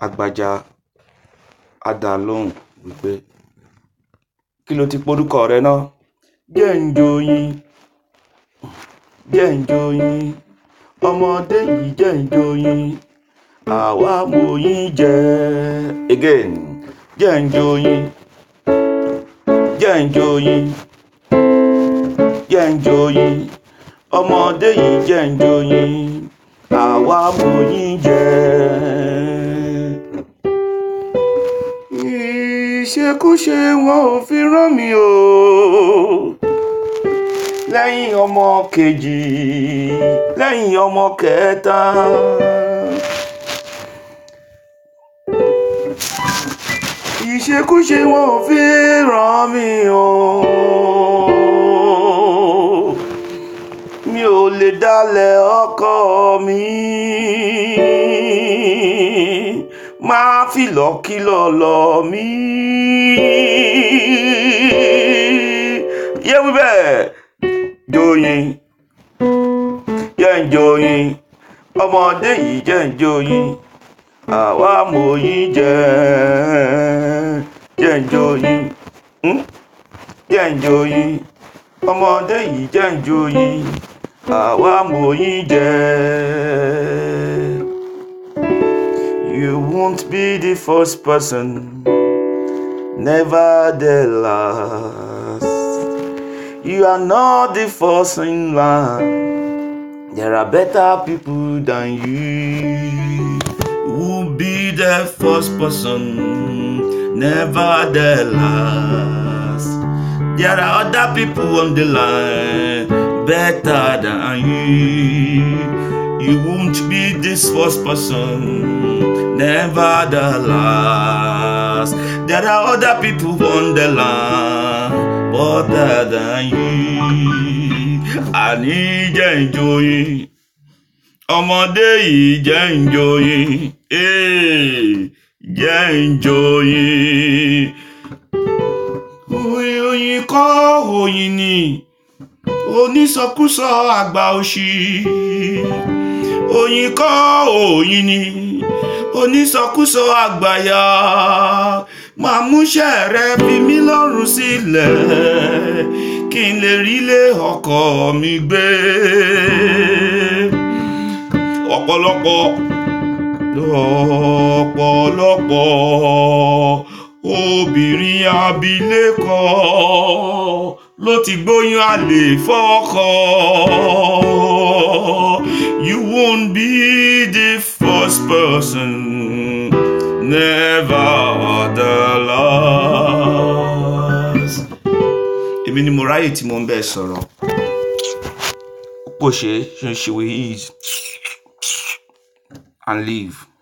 Agbájá á dá a lóhùn wípé kí ló ti porúkọ rẹ náà? Jẹ́ ń joyin, jẹ́ ń joyin, ọmọdé yìí jẹ́ ń joyin, àwa moyin jẹ. Again, jẹ́ ń joyin, jẹ́ ń joyin, jẹ́ ń joyin, ọmọdé yìí jẹ́ ń joyin, àwa moyin jẹ. Ìṣekúṣe wọn ò fi rán mi o. Lẹ́yìn ọmọ kejì, lẹ́yìn ọmọ kẹta. Ìṣekúṣe wọn ò fi rán mi o. Mi ò lè dálẹ̀ ọkọ mi. Máa fi lọ́kìlọ̀ lọ mí. Yé wí bẹ́ẹ̀. Joyin, jẹ́ ń joyin, ọmọdé yìí jẹ́ ń joyin, àwa moyin jẹ. Jẹ́ ń joyin, hmm? jẹ́ ń joyin, ọmọdé yìí jẹ́ ń joyin, àwa moyin jẹ. You won't be the first person, never the last. You are not the first in line. There are better people than you. Who be the first person, never the last. There are other people on the line, better than you. You won't be this first person, never the last. There are other people on the line, better than you. Àní jẹ́ ń joyin, ọmọdé yìí jẹ́ ń joyin, eh, jẹ́ ń joyin. Oyin oyin kọ́ oyin ni, onísọkúsọ àgbà òṣì. Oyin kọ́ oyin ni, onísọkúsọ àgbàyà. Máa múṣẹ́ rẹ fi mí lọ́rùn sílẹ̀, kí n lè rí lé ọkọ mi gbé. Ọ̀pọ̀lọpọ̀ lọ́pọ̀lọpọ̀ obìnrin abilékọ ló ti gbóyún àlè fọ́kọ. You won't be the first person, never the last. Èmi ni mo ráyè tí mo ń bẹ́ẹ̀ sọ̀rọ̀. Pò ṣe ṣe ṣe we eat and live.